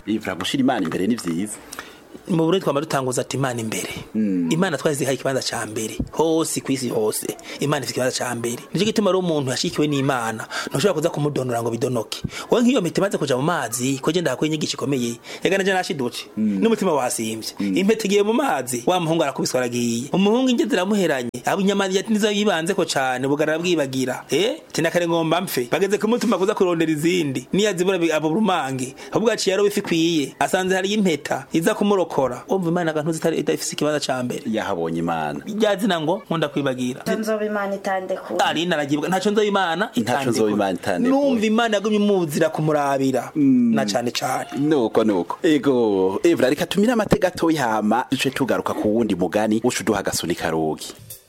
ivra gushira imana imbere ni vyiza mu Burundi twama dutanguza ati imana imbere imana twazihaye ikibanza ca mbere hose kwisi hose imana ifite ikibanza ca mbere nico gituma rero umuntu yashikiwe n'imana ntushobora kuza kumudonora ngo bidonoke wowe nk'iyo mpeta imaze kuja mu mazi ko je ndahakuye inyigisho ikomeye ega naje nashidutse n'umutima wasimvye impeta igiye mu mazi wa muhungu arakubiswa aragiye umuhungu inge ziramuheranye abo inyama yati nizo yibanzeko cane bugarara bwibagira eh tinakare ngomba mpfe bageze kumutuma kuza kurondera izindi niyazibura abo rumange ahubwo aciye yaro bifikwiye asanze hari impeta iza kumurokora umva imana gantu zitari idafise ikibanza ca mbere yahabonye imana ryazina ngo nkunda kwibagira nzoba imana itandekura ari naragibwa ntaco nzoba imana Ntaco nzoba Imana itandekura. numva imana yagumye imuzira kumurabira na cane cane nuko nuko ego evra reka tumire amatega atoyi hama duce tugaruka ku wundi mugani uca uduha agasuni karogi